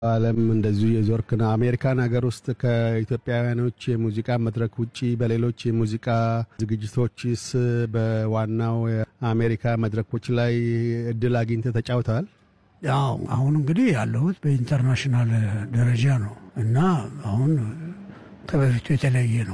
ዓለም እንደዚሁ የዞርክ ነው። አሜሪካን ሀገር ውስጥ ከኢትዮጵያውያኖች የሙዚቃ መድረክ ውጪ በሌሎች የሙዚቃ ዝግጅቶችስ በዋናው የአሜሪካ መድረኮች ላይ እድል አግኝተህ ተጫውተዋል? ያው አሁን እንግዲህ ያለሁት በኢንተርናሽናል ደረጃ ነው እና አሁን ከበፊቱ የተለየ ነው።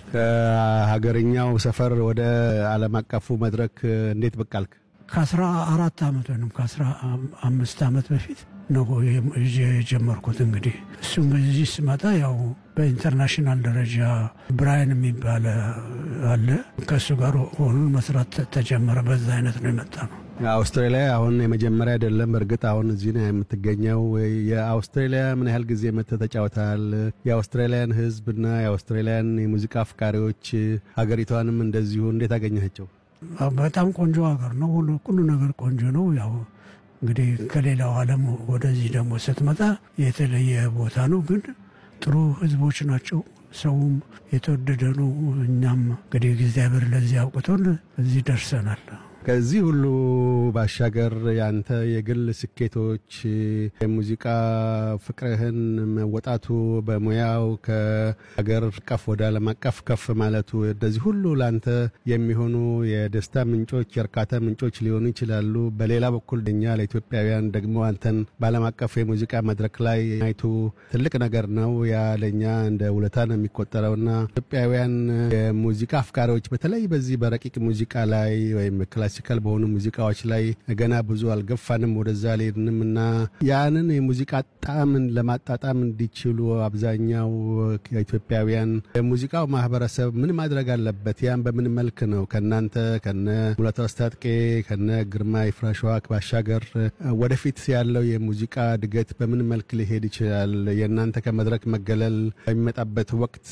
ከሀገርኛው ሰፈር ወደ ዓለም አቀፉ መድረክ እንዴት ብቅ አልክ? ከአስራ አራት ዓመት ወይም ከአስራ አምስት ዓመት በፊት ነው የጀመርኩት። እንግዲህ እሱም እዚህ ስመጣ ያው በኢንተርናሽናል ደረጃ ብራይን የሚባል አለ ከእሱ ጋር ሆኑ መስራት ተጀመረ። በዛ አይነት ነው የመጣ ነው። አውስትራሊያ አሁን የመጀመሪያ አይደለም። እርግጥ አሁን እዚህ ነው የምትገኘው። የአውስትራሊያ ምን ያህል ጊዜ መጥተህ ተጫውተሃል? የአውስትራሊያን ሕዝብና የአውስትራሊያን የሙዚቃ አፍቃሪዎች ሀገሪቷንም እንደዚሁ እንዴት አገኘሃቸው? በጣም ቆንጆ ሀገር ነው። ሁሉ ነገር ቆንጆ ነው። ያው እንግዲህ ከሌላው ዓለም ወደዚህ ደግሞ ስትመጣ የተለየ ቦታ ነው። ግን ጥሩ ህዝቦች ናቸው። ሰውም የተወደደ ነው። እኛም እንግዲህ እግዚአብሔር ለዚህ አውቅቶን እዚህ ደርሰናል። ከዚህ ሁሉ ባሻገር ያንተ የግል ስኬቶች የሙዚቃ ፍቅርህን መወጣቱ በሙያው ከሀገር አቀፍ ወደ ዓለም አቀፍ ከፍ ማለቱ እንደዚህ ሁሉ ለአንተ የሚሆኑ የደስታ ምንጮች፣ የእርካታ ምንጮች ሊሆኑ ይችላሉ። በሌላ በኩል እኛ ለኢትዮጵያውያን ደግሞ አንተን በዓለም አቀፍ የሙዚቃ መድረክ ላይ አይቱ ትልቅ ነገር ነው። ያ ለእኛ እንደ ውለታ ነው የሚቆጠረውና ኢትዮጵያውያን የሙዚቃ አፍቃሪዎች በተለይ በዚህ በረቂቅ ሙዚቃ ላይ ወይም ክላሲካል በሆኑ ሙዚቃዎች ላይ ገና ብዙ አልገፋንም፣ ወደዛ አልሄድንም እና ያንን የሙዚቃ ጣዕምን ለማጣጣም እንዲችሉ አብዛኛው ኢትዮጵያውያን የሙዚቃው ማህበረሰብ ምን ማድረግ አለበት? ያን በምን መልክ ነው ከእናንተ ከነ ሙላቱ አስታጥቄ ከነ ግርማ ይፍራሸዋ ባሻገር ወደፊት ያለው የሙዚቃ እድገት በምን መልክ ሊሄድ ይችላል? የእናንተ ከመድረክ መገለል በሚመጣበት ወቅት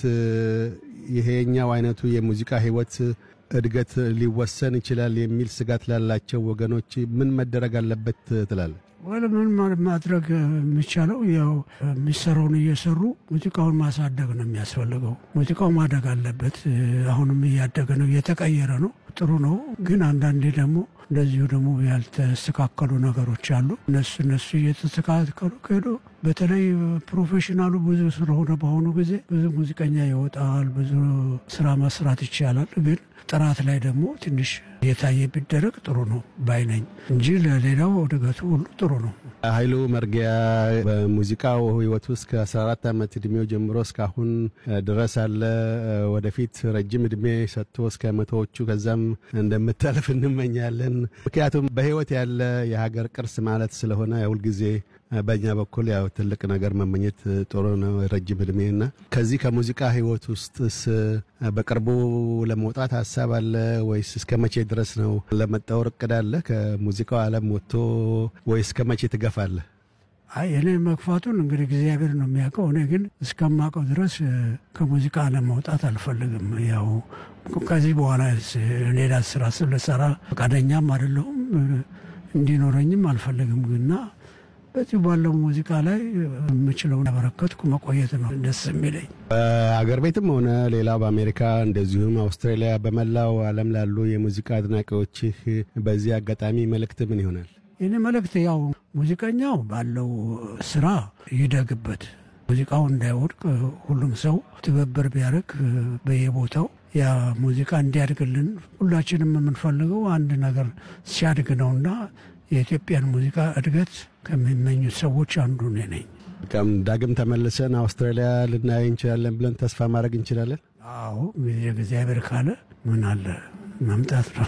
ይሄኛው አይነቱ የሙዚቃ ህይወት እድገት ሊወሰን ይችላል የሚል ስጋት ላላቸው ወገኖች ምን መደረግ አለበት ትላለህ? ወደ ምን ማድረግ የሚቻለው ያው የሚሰራውን እየሰሩ ሙዚቃውን ማሳደግ ነው የሚያስፈልገው። ሙዚቃው ማደግ አለበት። አሁንም እያደገ ነው፣ እየተቀየረ ነው። ጥሩ ነው። ግን አንዳንዴ ደግሞ እንደዚሁ ደግሞ ያልተስተካከሉ ነገሮች አሉ። እነሱ እነሱ እየተስተካከሉ ከሄዱ በተለይ ፕሮፌሽናሉ ብዙ ስለሆነ በአሁኑ ጊዜ ብዙ ሙዚቀኛ ይወጣል፣ ብዙ ስራ መስራት ይቻላል። ግን ጥራት ላይ ደግሞ ትንሽ የታየ ቢደረግ ጥሩ ነው ባይነኝ እንጂ ለሌላው እድገቱ ሁሉ ጥሩ ነው። ኃይሉ መርጊያ በሙዚቃው ህይወት ውስጥ ከ14 ዓመት እድሜው ጀምሮ እስካሁን ድረስ አለ። ወደፊት ረጅም እድሜ ሰጥቶ እስከ መቶዎቹ ከዛም እንደምታልፍ እንመኛለን። ምክንያቱም በህይወት ያለ የሀገር ቅርስ ማለት ስለሆነ ሁልጊዜ በእኛ በኩል ያው ትልቅ ነገር መመኘት ጥሩ ነው፣ ረጅም እድሜና ከዚህ ከሙዚቃ ህይወት ውስጥስ በቅርቡ ለመውጣት ሀሳብ አለ ወይስ እስከ መቼ ድረስ ነው ለመጣወር እቅድ አለ? ከሙዚቃው ዓለም ወጥቶ ወይስ እስከ መቼ ትገፋለህ? አይ እኔ መግፋቱን እንግዲህ እግዚአብሔር ነው የሚያውቀው። እኔ ግን እስከማውቀው ድረስ ከሙዚቃ ዓለም መውጣት አልፈልግም። ያው ከዚህ በኋላ ሌላ ስራ ስለሰራ ፈቃደኛም አይደለሁም እንዲኖረኝም አልፈልግም ግና በዚህ ባለው ሙዚቃ ላይ የምችለውን ያበረከትኩ መቆየት ነው ደስ የሚለኝ። በአገር ቤትም ሆነ ሌላው በአሜሪካ እንደዚሁም አውስትራሊያ፣ በመላው ዓለም ላሉ የሙዚቃ አድናቂዎችህ በዚህ አጋጣሚ መልእክት ምን ይሆናል? ይህን መልእክት ያው ሙዚቀኛው ባለው ስራ ይደግበት፣ ሙዚቃው እንዳይወድቅ ሁሉም ሰው ትብብር ቢያደርግ በየቦታው ያ ሙዚቃ እንዲያድግልን ሁላችንም የምንፈልገው አንድ ነገር ሲያድግ ነውና የኢትዮጵያን ሙዚቃ እድገት ከሚመኙት ሰዎች አንዱ እኔ ነኝ። ዳግም ተመልሰን አውስትራሊያ ልናይ እንችላለን ብለን ተስፋ ማድረግ እንችላለን። አዎ ጊዜ እግዚአብሔር ካለ ምን አለ መምጣት ነው።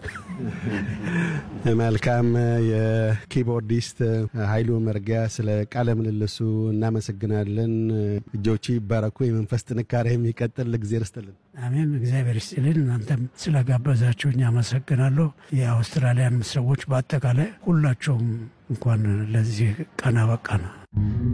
መልካም። የኪቦርዲስት ኃይሉ መርጊያ ስለ ቃለ ምልልሱ እናመሰግናለን። እጆቹ ይባረኩ፣ የመንፈስ ጥንካሬ የሚቀጥል እግዜር ይስጥልን። አሜን። እግዚአብሔር ይስጥልን። እናንተም ስለጋበዛችሁኝ አመሰግናለሁ። የአውስትራሊያን ሰዎች በአጠቃላይ ሁላቸውም እንኳን ለዚህ ቀን አበቃ ነው።